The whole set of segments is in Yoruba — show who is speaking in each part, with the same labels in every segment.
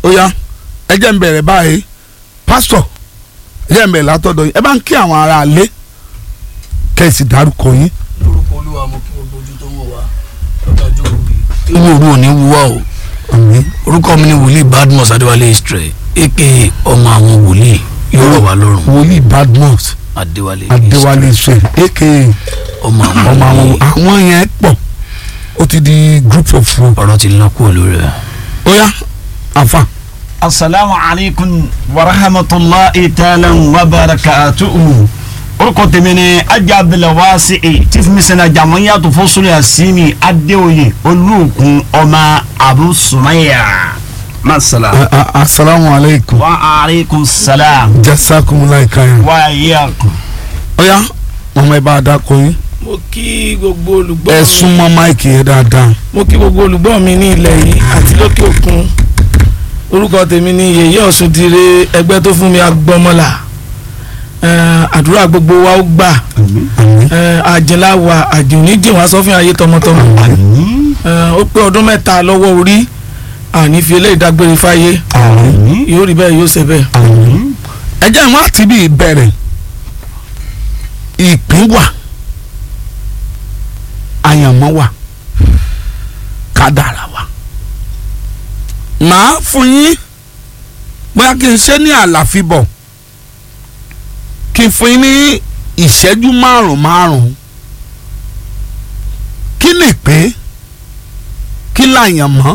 Speaker 1: ó yá ẹ jẹ́ ń bẹ̀rẹ̀ báyìí pásítọ̀ ẹ jẹ́ ń bẹ̀rẹ̀ látọ̀dọ̀ yín ẹ bá ń kí àwọn ará ilé kẹ́sì dárúkọ yín.
Speaker 2: lórúkọ olúwa mo kí gbogbo ojú tó ń wò wá lọ́jọ́ ọjọ́ òbí. inú òru ò ní wúwá o
Speaker 1: àmín
Speaker 2: orúkọ mi ni wòlíì badmus adéwálé israel aka ọmọ àwọn wòlíì yóò rọ̀ wá lọ́rùn
Speaker 1: wòlíì badmus
Speaker 2: adéwálé
Speaker 1: adéwálé
Speaker 2: Israel,
Speaker 1: israel aka
Speaker 2: ọmọ àwọn
Speaker 1: ọmọ àwọn
Speaker 2: wòlíì
Speaker 1: àwọn yẹn pọ̀ ó ti di group of four
Speaker 2: ọ̀rọ̀ ti lọ kúrò lórí rẹ̀.
Speaker 1: ó yá àfà
Speaker 3: asalaamu alaykum wa rahmatulahi taala wa barakatuhu orúkọ tèmi ni ajá abdulwasi e tí fún mi sẹ́nà jàmọ́yàtò fọ́sọ́lẹ̀ àsìmì adéoyè olùkún ọmọ abu sumaya masala.
Speaker 1: a- a- asalaamu aleykum
Speaker 3: wa aleykum salaam
Speaker 1: jasakumulayi kayan
Speaker 3: wa yakum.
Speaker 1: ó yá mọ̀mọ́ ẹ bá a dákọ yín
Speaker 4: mo kí gbogbo olùgbọ́
Speaker 1: ẹ
Speaker 4: mi
Speaker 1: súnmọ́ máìkì yẹn dáadáa
Speaker 4: mo kí gbogbo olùgbọ́ mi ní ilẹ̀ yìí àti lókè òkun orúkọ tèmi ni yèyé ọ̀sùn dire ẹgbẹ́ tó fún mi agbọ́mọlà Eh, àdúrà gbogbo wa ó gbà
Speaker 1: àmín
Speaker 4: Eh, àjìnlá wa àjìní jìn wá sọ́fìn ayé tọmọtọmọ Eh, ó pé ọdún mẹ́ta lọ́wọ́ orí àní fi eléyìí dágbére fáyé
Speaker 1: àmín
Speaker 4: yóò rí bẹ́ẹ̀ yóò ṣe bẹ́ẹ̀.
Speaker 1: àmín ẹ jẹ́ ìwọ́n àti bí ìbẹ̀rẹ̀ ìpín wà àyànmọ́ wà kádàrá wà màá fún yín bóyá kí n ṣe ní àlàfíbọ̀ kí n fún yín ní ìṣẹ́jú márùn márùn kí ni ìpín kí làyànmọ́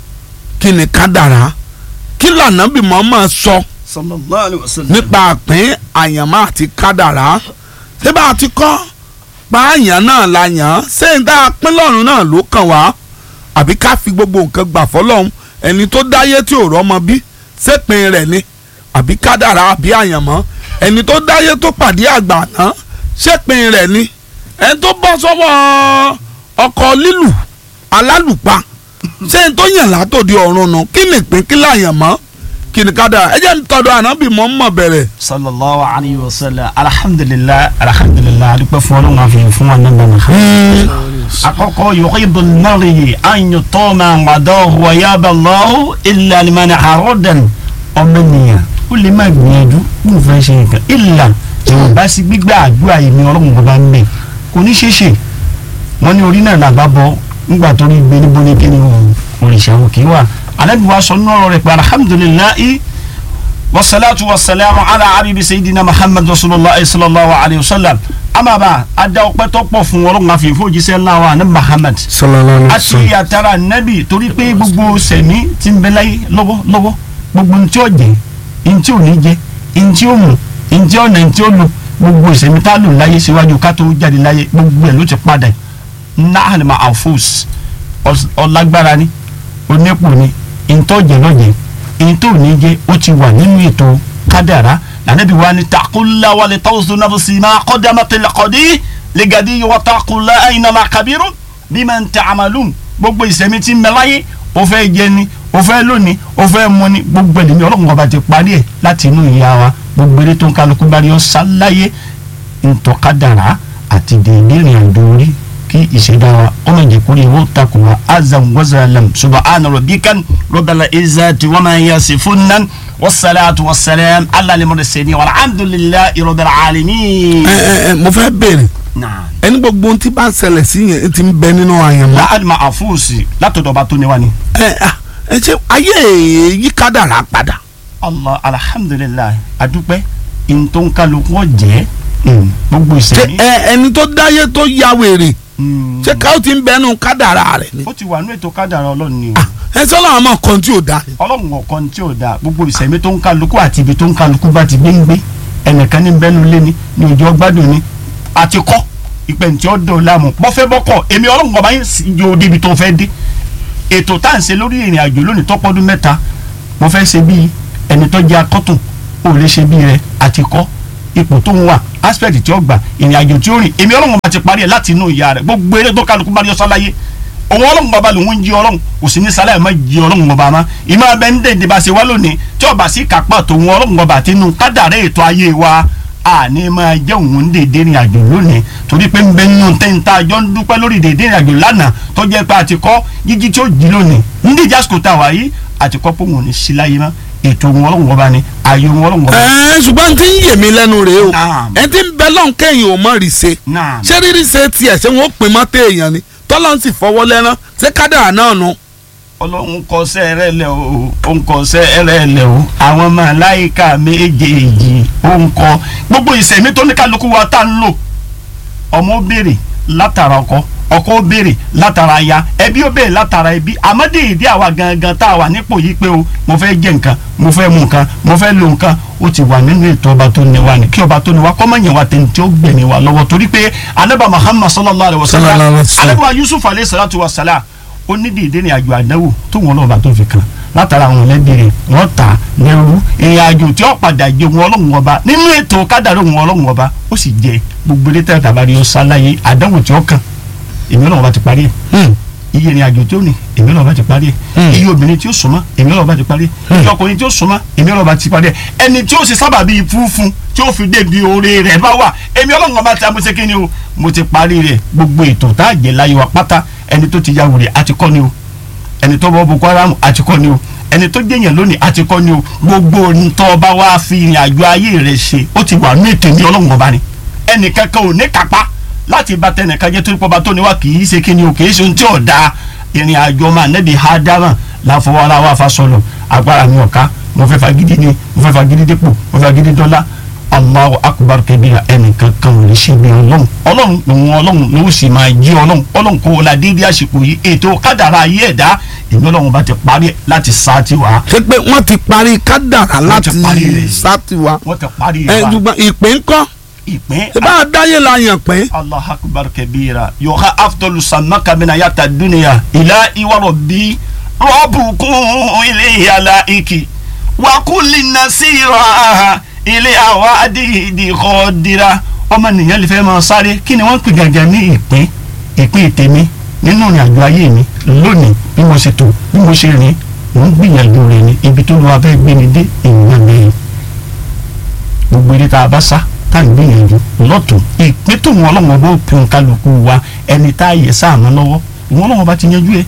Speaker 1: kí ni kádàrá kí lànà bí mọ́ máa sọ. So
Speaker 3: sallallahu alayhi wa sallam.
Speaker 1: nípa àpín àyànmọ́ àti kádàrá ṣé bá a ti kọ́ pa àyàn náà la yàn án ṣé n tá a pín lọ́run náà ló kàn wá àbí ká fi gbogbo nǹkan gbà fọlọ́run ẹni tó dáyé tí ò rọ́mọ bí ṣépin rẹ̀ ni àbí kádàrá àbí àyànmọ́ ẹni tó dáyé tó pàdé àgbà náà ṣépin rẹ̀ ni ẹni tó bọ́ sọ́wọ́ ọkọ̀ lílù alálùpà ṣé n tó yàn látòdì ọ̀run nù kí ni ìpín kí láyànmọ́ kí ni kádàrá ẹ jẹ́ ń tọ́jú ànábì mọ́ mọ́ bẹ̀rẹ̀.
Speaker 3: sallallahu alayhi wa sallam alhamdulilah alhamdulilah adúpẹ́ fún ọlọ́run àfihàn fún wa nàbà nàá. àkọ́kọ́ yuhibbu al-mar'i an yutama madahu wa yaba Allahu illa liman aradan ọmọnìyàn ó lè má gbìyànjú kó n fẹ́ ṣe nǹkan illa ìwọ̀n bá sí gbígbà àdúrà yìí ni ọlọ́run bàbá ń bẹ̀ kò ní ṣe ṣe wọ́n ní orí náà làbá bọ́ nígbà tó rí gbé níbo ní kíni òrìṣà òkè wà alábi wa sọ nínú ọ̀rọ̀ rẹ̀ pé alhamdulilayi wasalaatu wasalaamu ala abibi sayidina muhammad rasulillah sallallahu alayhi wa sallam amaba ada ọpẹ́ tó pọ̀ fún ọlọ́run àfi ìfowójísẹ́ ńlá wa ní muhammad
Speaker 1: sallallahu
Speaker 3: àti àtàrà nabi torí pé gbogbo sẹ̀mí ti ń bẹ láyé lọ́wọ́ lọ́wọ́ gbogbo ntí ó jẹ ntí ò ní jẹ ntí ó mu ntí ó nà ntí ó lu gbogbo ìsẹ̀mí tá a lò láyé síwájú ká tó jáde láyé gbogbo ẹ̀ ló ti padà nahal ma afus ọlágbára ni onípò ni ntọ́jẹ lọ́jẹ ntọ́ ní jẹ ó ti wà nínú ètò kádàrá lànàbí wa ni takula wa lè tọ́wọ́sọ náà sì máa kọ́dà máa tẹ̀lé kọ́dí lẹ́gàdí wa takula ẹ̀yìnà máa kabiru bí máa ń tẹ àmàlùm gbogbo ìsẹ̀mí ti ń bẹ láyé ó fẹ́ jẹ ni ó fẹ́ lónìí ó fẹ́ mu ni gbogbo ẹ̀dẹ̀mí ọlọ́run ọba ti parí ẹ̀ láti inú ìyá wa gbogbo eré tó ń kálukú bá rí ọ sáláyé ntọ́ kádàrá àti dèédé ìrìn àjò orí kí ìṣẹ̀dá wa ọmọ ìjẹ̀kúrẹ́ ìwọ́ takùn wa azam wazalam subahana rabbikan rabbal izzati wa ma yasifun wasalaatu wasalaam ala limursalin walhamdulillahi rabbil alamin.
Speaker 1: ẹ ẹ ẹ mo fẹ́ béèrè
Speaker 3: naam
Speaker 1: ẹni gbogbo ohun tí bá ń ṣẹlẹ̀ sí yẹn ti ń bẹ nínú àyànmọ́.
Speaker 3: láàdìmọ̀ àfúùsì látọ̀dọ̀ ọba tó ní wa ni.
Speaker 1: ẹ ẹ ẹ ṣe ayé yí kádàrá padà.
Speaker 3: allah alhamdulilayi adúpẹ́ ntọ́nkálukú ọ̀jẹ́ gbogbo
Speaker 1: ṣe
Speaker 3: ìsẹ̀mí.
Speaker 1: ẹ ẹni tó dáyé tó ya wèrè
Speaker 3: Mm.
Speaker 1: ṣé káwọ́ ti ń bẹnu kádàrá rẹ̀ ni.
Speaker 3: ó ti wà ní ètò kádàrá ọlọ́run ni o.
Speaker 1: ẹ sọ́nà àmọ́ kan tí ò da.
Speaker 3: ọlọ́run ọ̀kan tí ò dáa gbogbo ìsẹ̀mí tó ń kálukú àti ibi tó ń kálukú bá ti gbé ń gbé ẹnìkan ní bẹ́nu lé ní ní òjò ọgbádùn ni àti kọ́ ìpẹ̀ǹtì ọ̀dọ̀ láàmú bọ́fẹ́ bọ́kọ̀ èmi ọlọ́run ọba yín sì yóò débi tó fẹ́ dé ètò tá à ń ṣe lórí ìrìn àjò lónìí tọ́pọ́dún mẹ́ta mo fẹ́ ṣe bíi ẹni tó jẹ́ akọ́tùn ò lè ṣe bíi rẹ àti kọ́ ipò tó ń wà aspect tí ó gbà ìrìn àjò tí ó rìn èmi ọlọ́run ọba ti parí ẹ̀ láti inú ìyá rẹ̀ gbogbo eré tó kálukú bá rí ọsán láyé òun ọlọ́run ọba lòun ń jí ọlọ́run kò sí ní sálẹ̀ má jí ọlọ́run ọba má ìmọ̀ abẹ́ ń dèdè bá ṣe wá lónìí tí ọba sí kápá tòun ọlọ́run ọba àti inú kádàrẹ́ ètò ayé wa àní máa jẹ́ òun ń dèdè ìrìn àjò lónìí torí pé ń bẹ nínú tẹ́ǹtà àjọ ń dúpẹ́ lórí dèdè ìrìn àjò lánàá tó jẹ́ pé a ti kọ́ jíjí tí ó jí lónìí ń díjà sùkò tá a wà yìí àti kọ́ pé òun ò ní sí láyé mọ́ ètò òun ọlọ́run ọba ni ayé òun ọlọ́run ọba.
Speaker 1: ẹ ṣùgbọ́n tí ń yè mí lẹ́nu rèé o
Speaker 3: Naam.
Speaker 1: ẹ ti ń bẹ lọ́n kẹ́yìn ò mọ̀ rí ṣe
Speaker 3: Naam.
Speaker 1: ṣé rírí ṣe tiẹ̀ ṣé wọ́n pin mọ́ téèyàn ni tọ́lọ́ ń sì fọwọ́ lẹ́rán ṣé kádàrá náà nu.
Speaker 3: ọlọ́run kọ sẹ́rẹ̀ lẹ̀ o ó ń kọ sẹ́rẹ̀ lẹ̀ o àwọn màláìka méjèèjì ó ń kọ gbogbo ìsẹ̀mí tó ní kálukú wa tá ń lò ọmọ ó béèrè látara ọkọ ọkọ ó béèrè látara aya ẹbí ó béèrè látara ẹbí àmọ́ déédé àwa gangan tá a wà nípò yìí pé o mo fẹ́ jẹ nǹkan mo fẹ́ mu nǹkan mo fẹ́ lo nǹkan ó ti wà nínú ètò ọba tó ní wa ní kí ọba tó ní wa kọ́ mọ̀ yẹn wa tẹ̀ ní tí ó gbẹ̀mí wa lọ́wọ́ torí pé anábà Muhammad sallallahu alayhi wa
Speaker 1: Sallallahu
Speaker 3: sallam
Speaker 1: alaihi wasallam.
Speaker 3: anábà Yusuf alayhi salatu wa salam ó ní dìde ní àjò àdánwò tó wọn lọ́ba tó fi kàn látara àwọn ẹlẹ́bí rẹ̀ wọ́n ta lẹ́rú ìrìn àjò tí ó padà jẹ wọn ọlọ́run ọba nínú ètò kádàrá wọn ọlọ́run ọba ó sì jẹ gbogbo ilé tẹ̀lé tàbí ó sáláyé àdánwò tí ó kàn èmi ọlọ́run ọba ti parí ẹ̀ iye ìrìn àjò tí ó ní èmi ọlọ́run ọba ti parí ẹ̀ iye obìnrin tí ó súnmọ́ èmi ọlọ́run ọba ti parí ẹ̀ iye ọkùnrin tí ó súnmọ́ èmi ọlọ́run ọba ti parí ẹ̀ ẹni tí ó ṣe sábà bíi fúnfun tí ó fi débi oore rẹ̀ bá wà èmi ọlọ́run ọba ti amúṣe kí ni o mo ti parí rẹ̀ gbogbo ètò tá a jẹ láyé wa pátá ẹni tó ti ya wèrè àti kọ́ ni o ẹni tó bọ́ boko haram àti kọ́ ni o ẹni tó jẹ́yàn lónìí àti kọ́ ni o gbogbo ntọ́ ọba wa fi ìrìn àjò ayé rẹ̀ ṣe ó ti wà ní ètò ní ọlọ́run ọba ni ẹnì kankan ò ní kápá láti bá tẹnìkan jẹ́ torí pọ́ba tó ní wa kì í ṣe kí ni o kì í ṣe ohun tí ò da ìrìn àjò ọmọ anẹ́bí hádámà láfọwọ́ ara wa fa sọ̀rọ̀ agbára mi ọ̀ka mo fẹ́ fagídí ni mo fẹ́ fagídí dépò mo fẹ́ fagídí dọ́là Allahu akbar kabira ẹnìkan kan ò lè ṣe bí ọlọ́run ọlọ́run òun ọlọ́run ló sì máa jí ọlọ́run ọlọ́run kò la déédéé àsìkò yìí ètò kádàrá ayé ẹ̀dá èmi ọlọ́run bá ti parí ẹ̀ láti sá ti wá
Speaker 1: ṣé pé wọ́n ti parí kádàrá
Speaker 3: Wọ́n ti
Speaker 1: láti
Speaker 3: parí rẹ̀.
Speaker 1: sátìwá
Speaker 3: wọ́n ti parí
Speaker 1: ẹ
Speaker 3: ẹ̀ wá
Speaker 1: ṣùgbọ́n ìpín ńkọ́
Speaker 3: ìpín
Speaker 1: ṣé bá a dáyé la yàn pé
Speaker 3: allah akbar kabira yoha afdolu samaka mina yata duniya ila iwaro bi rọbùkún ilé yàrá iki wakuli nasira ilé àwa adìdì kọ́dira ọmọ nìyẹn lè fẹ́ máa sáré kí ni wọ́n ń pè gàgà ní ìpín ìpín tèmi nínú ìrìn àjò ayé mi lónìí bí mo ṣe tò bí mo ṣe rìn mò ń gbìyànjú rẹ̀ ní ibi tó lọ́wọ́ abẹ́ gbé mi dé ìwọ̀n mi gbogbo eré tá a bá sá tá à ń gbìyànjú lọ́tún ìpín tó wọn ọlọ́wọ́n bó pin kálukú wa ẹni tá a yẹ sáàmù lọ́wọ́ ìwọ́n ọlọ́wọ́n bá ti yanjú ẹ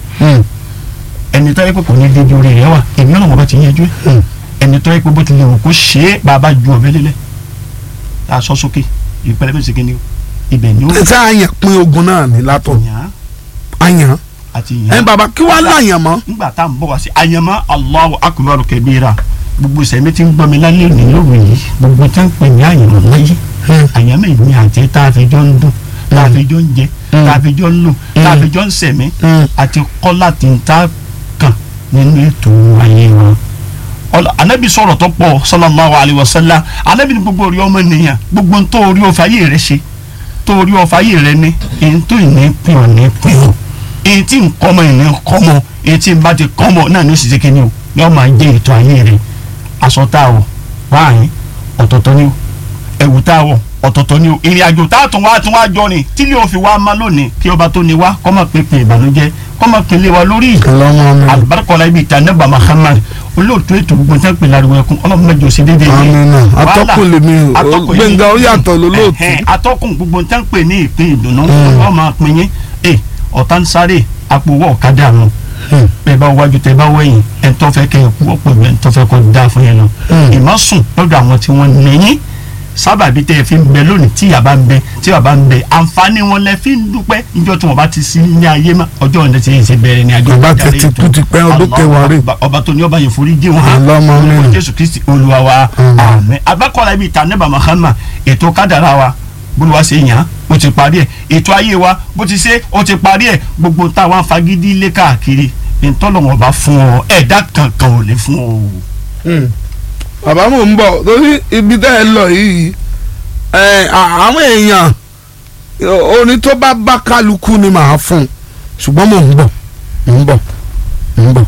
Speaker 3: ẹni tó yẹ pé kò ní débi orí rẹ wà èmi ọlọ́wọ́n bá ti yanjú ẹ ẹni tó yẹ pé bó ti lè wò kó ṣe é bàbá ju ọ̀bẹ lélẹ̀ tá a sọ sókè ìpẹlẹ bẹ́ẹ̀ ṣèké ni o ibẹ̀ ni ó
Speaker 1: ṣé àyàn pín ogun náà ní látọ̀
Speaker 3: yàn
Speaker 1: àyàn
Speaker 3: àti
Speaker 1: ẹ
Speaker 3: yàn
Speaker 1: bàbá kí wàá láyàn mọ́
Speaker 3: nígbà tá à ń bọ̀ wá sí àyànmọ́ Allahu akbar kabira gbogbo ìsẹ̀mí tí ń gbọ́ mi lálẹ́ òní lóru yìí gbogbo tí ń pè ní àyànmọ́ láyé àyànmọ́ ìní àti tá a fi jọ ń dún tá a fi jọ ń jẹ tá a fi jọ ń lò tá a fi jọ ń sẹ̀mí àti kọ́ láti ń tá kàn nínú ètò ayé wọn. Ọlọ- anabi sọ̀rọ̀ tó pọ̀ sallallahu alayhi wa sallam anabi ní gbogbo orí ọmọ nìyàn gbogbo ń tó orí ọ̀fà ayé rẹ ṣe tó orí ọ̀fà ayé rẹ ní èyí tó ìní pín ọ̀ ní pín ọ̀ èyí tí nkọ́mọ ìní kọ́mọ èyí tí n bá ti kọ́mọ náà ní òṣìṣẹ́ kìíní o yóò máa jẹ́ ètò ayé rẹ aṣọ tá a wọ̀ wáàyín ọ̀tọ̀ọ̀tọ̀ ni o ẹ̀wù tá a wọ̀ ọ̀tọ̀ọ̀tọ̀ ni o ìrìn àjò tá a tún wá tún wá jọ ni tí ilé òfin wa má lónìí kí ọba tó ni wá kọ́ máa pèpè ìbànújẹ́ kọ́ máa pèlè wa lórí
Speaker 1: ọlọ́mọ mi
Speaker 3: alibarikọla ibi ìta nẹ́bà Muhammad olóòtú ètò gbogbo tẹ́ ń pè láriwo ẹkún ọlọ́run mẹ́jọ sí déédéé yìí
Speaker 1: amina atọ́kùn lèmi o
Speaker 3: atọ́kùn yìí-
Speaker 1: gbẹ̀ngà ó yàtọ̀ lólóòtú
Speaker 3: Ẹ̀hẹ́n, atọ́kùn gbogbo tẹ́ ń pè ní ìpín ìdùnnú wọ́n máa pín yín ẹ ọ̀tá ń sáré àpò owó ọ̀kadà nù
Speaker 1: Hmm.
Speaker 3: bẹ́ẹ̀ bá wájú tẹ́ bá wẹ̀yìn ẹ̀ ń tọ́fẹ́ kẹ́ ẹ̀ kú ọ̀pọ̀ ẹ̀ ń tọ́fẹ́ kọ́ da fún yẹn lọ
Speaker 1: Hmm.
Speaker 3: ìmọ̀ sùn lọ́dọ̀ àwọn tí wọ́n níyìn sábàbí tẹ́ ẹ fi ń bẹ lónìí tí yàrá ń bẹ tí bàbá ń bẹ àǹfààní wọn lẹ fi ń dúpẹ́ níjọ́ tí wọ́n bá ti sí ní ayé mọ́ ọjọ́ ọ̀nà tí yẹn ṣe bẹ̀rẹ̀ ní àjọ
Speaker 1: Bàbá
Speaker 3: ìdarí
Speaker 1: tètè
Speaker 3: ètò.
Speaker 1: kú ti pẹ́, ọdún
Speaker 3: Allahu
Speaker 1: kẹwàá rè.
Speaker 3: Akbar. ọba tó ní ọba yẹn forí jẹ́ wọn
Speaker 1: Allahumma amin.
Speaker 3: Orúkọ Jésù Kristi Olúwa wa
Speaker 1: Amin.
Speaker 3: àmín agbákọ̀ọ́lá ibi ìta nẹ́bà Muhammad ètò kádàrá wa bólúwa ṣe yàn án ó ti parí ẹ̀ ètò ayé wa bó ti ṣe ó ti parí ẹ̀ gbogbo táwọn afagídí lé káàkiri ìtọ́lọ́wọ́n bá fún ọ ẹ̀dá kankan ò lè fún ọ.
Speaker 1: Hmm. bàbá mò ń bọ̀ torí ibi tẹ́ ẹ lọ yìí ẹ, à- àwọn èèyàn orin tó bá bá kálukú ni màá fún un ṣùgbọ́n mò ń bọ̀ mò ń bọ̀ mò ń bọ̀.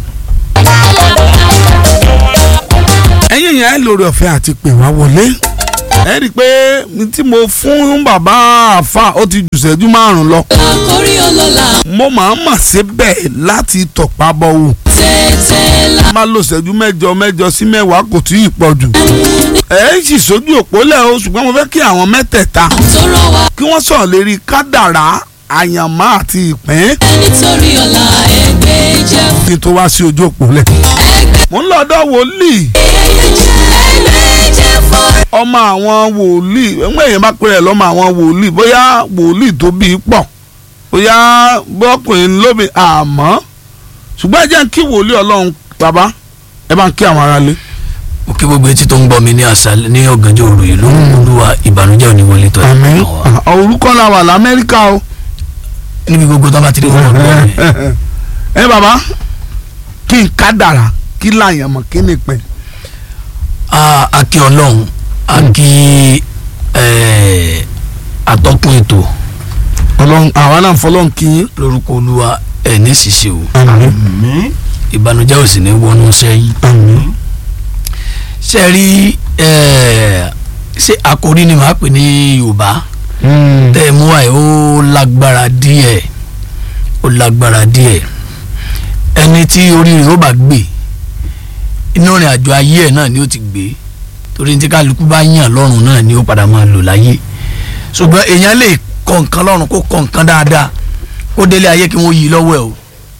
Speaker 1: ẹ̀yin yẹn ẹ lórí ọ̀fẹ́ àti pè wá wọlé ẹ rí i pé ní tí mo fún bàbá àfa ó ti jù ṣẹ́jú márùn-ún lọ
Speaker 5: àkórí ọlọ́lá
Speaker 1: mo máa ń mà síbẹ̀ láti tọ̀pá bọ̀ wò
Speaker 5: tètè là
Speaker 1: máa lo ṣẹ́jú mẹ́jọ mẹ́jọ sí mẹ́wàá kò tí ì pọ̀ jù. ẹ ń sì sójú òpó lẹ̀ o ṣùgbọ́n mo fẹ́ kí àwọn mẹ́tẹ̀ẹ̀ta
Speaker 5: tó rọ̀ wá
Speaker 1: kí wọ́n sọ̀rọ̀ lérí kádàrá àyànmọ́ àti ìpín
Speaker 5: nítorí ọ̀la ẹgbẹ́ jẹ́
Speaker 1: kí n tó wá sí ojú òpó lẹ̀. mò ń lọ́dọ̀ wòlíì
Speaker 5: ẹlẹ́jẹ̀ fọ́ra.
Speaker 1: ọmọ àwọn wòlíì ẹgbẹ́ èèyàn bá pèrè lọ́mọ àwọn wòlíì bóyá wòlíì tó bí i pọ̀ bóyá bọ́kùnrin lóbi àmọ́ ṣùgbọ́n ẹ jẹ́ kí wòlíì ọlọ́run bàbá ẹ bá ń kí àwọn aráalé.
Speaker 2: mo kí gbogbo etí tó ń gbọ́ mi ní àṣálẹ́ ní ọ̀gànjọ́ òru yìí ló ń olúwa ìbànújẹ́ òní wọlé tọ́ ẹ̀ kàn wá.
Speaker 1: orúkọ la wà lamẹ́ríkà o.
Speaker 2: níbi gbogbo tó bá ti rí wọn lọ́wọ́ mi.
Speaker 1: ẹ bàbá kí n ká dàrá kí láyàn mọ̀ kí ni pẹ́.
Speaker 2: a a kí ọlọ́run a kí ẹ̀, atọ́kùn ètò
Speaker 1: ọlọ́run àwa náà fọlọ́run kí yín.
Speaker 2: lórúkọ olúwa ẹ̀ ní ṣìṣe o
Speaker 1: àmín
Speaker 3: mi
Speaker 2: ìbànújẹ́ ò sì ní wọnú sẹ́yìn.
Speaker 1: àmín
Speaker 2: ṣe rí ẹ̀, ṣé àkòrí ni màá pè ní yorùbá tẹ́ ẹ mú àyè ó lágbára díẹ̀ ó lágbára díẹ̀ ẹni tí orí rẹ̀ ó bá gbé inú rìn àjò ayé ẹ̀ náà ni ó ti gbé torí tí kálukú bá yàn lọ́rùn náà ni ó padà máa lò láyé ṣùgbọ́n èèyàn lè kọ nǹkan lọ́rùn kó kọ nǹkan dáadáa kó délé ayé kí wọ́n yí i lọ́wọ́ ẹ̀ o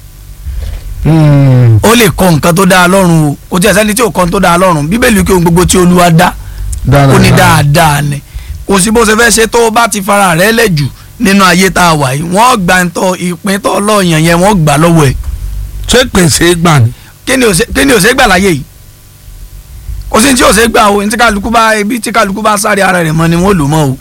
Speaker 2: ó lè kọ nǹkan tó dáa lọ́rùn o kò tí ẹ̀ sẹ́ni tí ò kọ́ tó dáa lọ́rùn bíbélì kí ohun gbogbo tí olúwa dá ó ní dáadáa ni kò sí bó ṣe fẹ́ ṣe tó o bá ti fara rẹ̀ lẹ́jù nínú ayé tá a wà yìí wọ́n gbà ń tọ́ ìpín tó lọ́ọ̀yàn yẹn wọ́n gbà lọ́wọ́ ẹ̀
Speaker 1: ṣé pèsè gbà ni.
Speaker 2: kí ni ò ṣe- kí ni ò ṣe gbà láyé yìí kò sí ní tí ò ṣe gbà o ní tí kálukú bá ibi tí kálukú bá sáré ara rẹ̀ mọ́ ni wọ́n lò mọ́ o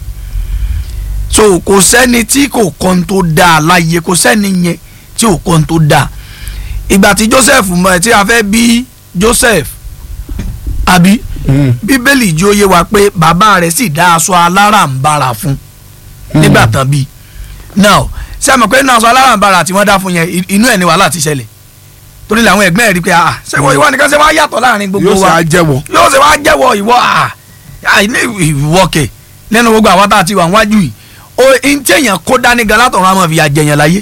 Speaker 2: so kò sẹ́ni tí kò kọ́ tó dáa láyé kò sẹ́ni yẹn tí ò kọ́ tó dáa ìgbà tí Joseph mọ̀ ẹ́ tí a fẹ́ bí Joseph àbí bíbélì jí ó yé wa pé bàbá rẹ̀ sì dá aṣọ alárànbarà fún nígbà tán bí now ṣé ẹ mọ̀ pé nínú aṣọ alárànbarà tí wọ́n dá fún yẹn i- inú ẹ̀ ni wàhálà ti ṣẹlẹ̀ torí làwọn ẹ̀gbẹ́ ẹ̀ rí pé ah ṣé wọ́n ìwọ nìkan ṣe wá yàtọ̀ láàrin gbogbo
Speaker 1: yóò ṣe
Speaker 2: wa
Speaker 1: àjẹwọ̀.
Speaker 2: yóò ṣe wá jẹ́wọ́ ìwọ ah ah, ní ìwọ kẹ̀ nínú gbogbo àwọn tá a ti wà wájú yìí o n tí èèyàn kó dání gan látọ̀run àmọ́ fìyà jẹyàn láyé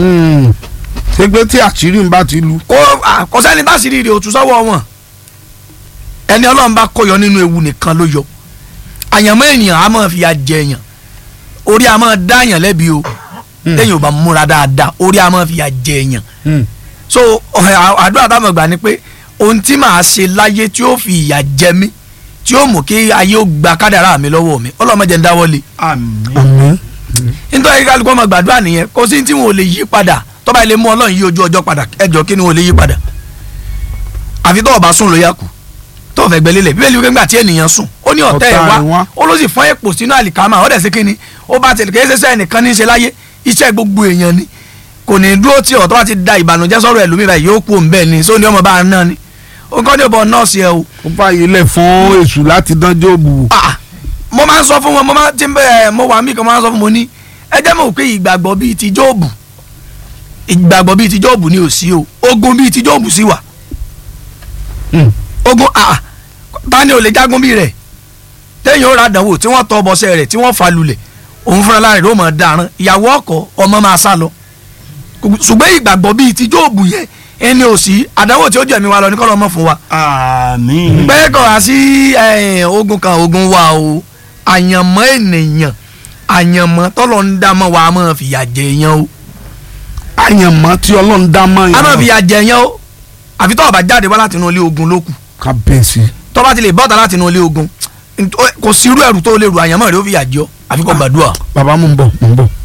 Speaker 1: ṣé pé tí àṣírí ń bá ti lu.
Speaker 2: kó ah, kò sẹ́ni táṣìírí rẹ̀ òtún sọ́wọ́ wọn ẹni ọlọ́run bá kó yọ nínú ewu nìkan ló yọ àyànmọ́ ènìyàn á máa fìyà jẹyàn orí á máa dáyàn lẹ́bi o lẹ́yìn ò bá múra dáadáa orí á máa fìyà jẹyàn so ọ̀hẹ́, à- àdúrà táwọn gbà ni pé ohun tí màá ṣe láyé tí ó fi ìyà jẹ mí tí ó mú kí ayé ó gba kádàrá mi lọ́wọ́ mi ọlọ́mọ jẹ́ ń dáwọ́lé
Speaker 3: àmì
Speaker 1: àmín.
Speaker 2: nítorí kálukú ọmọ gbàdúrà nìyẹn kò sí tí wọn ò lè yí padà tọ́ba ilé mú ọlọ́run yí ojú ọjọ́ padà ẹjọ́ kí ni wọn ò lè yí padà àfi tọ́wọ́ bá sùn ló yà kù tọ́wọ́ fẹ́ gbẹ́lélẹ̀ bíbélì wípé ńgbà tí ènìyàn sùn ó ní ọ̀tá ẹ̀
Speaker 1: Ọ̀tá ẹ̀
Speaker 2: wá
Speaker 1: wá.
Speaker 2: ó ló sì fọ́n èpò sínú àlìkámà ó dẹ̀ sí kínní ó bá tẹ̀lé kéésì sẹ́yìn nìkan ní í ṣe láyé iṣẹ́ gbogbo èèyàn ni kò ní dúró tí ọ̀tọ́ bá ti da ìbànújẹ́ sọ̀rọ̀ ẹlòmíràn yìí yóò kú òǹbẹ́ ni sóní ọmọ bá a náà ni ó kọ́ ní ọ̀bọ nọ́ọ̀sì ẹ o
Speaker 1: ó fààyè lẹ̀ fún èṣù láti dán jóòbù.
Speaker 2: ah mo máa ń sọ fún wọn mo máa ti ń bẹ mo wà mí kan máa ń sọ fún mo ní ẹ jẹ́ mọ̀ pé ìgbàgbọ́ bíi ti Jóòbù ìgbàgbọ́ bíi ti Jóòbù ni ò sí o ogun bíi ti Jóòbù sí wà ogun ah ta ni ò lè jagun bíi rẹ̀ téèyàn ó ra àdánwò tí wọ́n tọ́ bọ́sẹ̀ rẹ̀ tí wọ́n fa lulẹ̀ òun fúnra lára rẹ̀ ó mọ̀ dáràn ìyàwó ọkọ ọmọ máa sá lọ ṣùgbọ́n ìgbàgbọ́ bíi ti Jóòbù yẹn ẹni ò sí àdánwò tí ó jẹ̀mí wa lọ ní kọ́ lọ́mọ fún wa
Speaker 3: àmì
Speaker 2: pé kò wá sí eh, ogun kan ogun wa o àyànmọ́ ènìyàn àyànmọ́ tọ́lọ̀ ń dá mọ́ wa a máa fìyà jẹ yẹn o
Speaker 1: àyànmọ́ tí ọlọ́run dá mọ́
Speaker 2: a máa
Speaker 1: yẹn.
Speaker 2: fìyà jẹ yẹn o àfi tọ́wọ́ bá jáde wá láti inú ilé ogun ló kù
Speaker 1: kábíyèsí.
Speaker 2: tọ́ bá ti lè bọ́ta láti inú ilé ogun nt- kò sí irú ẹ̀rù tó lè rù àyànmọ́ rẹ̀ ó fìyà jẹ ọ́ àfi kò gbàdúrà.
Speaker 1: bàbá mo ń bọ̀ mo ń bọ̀.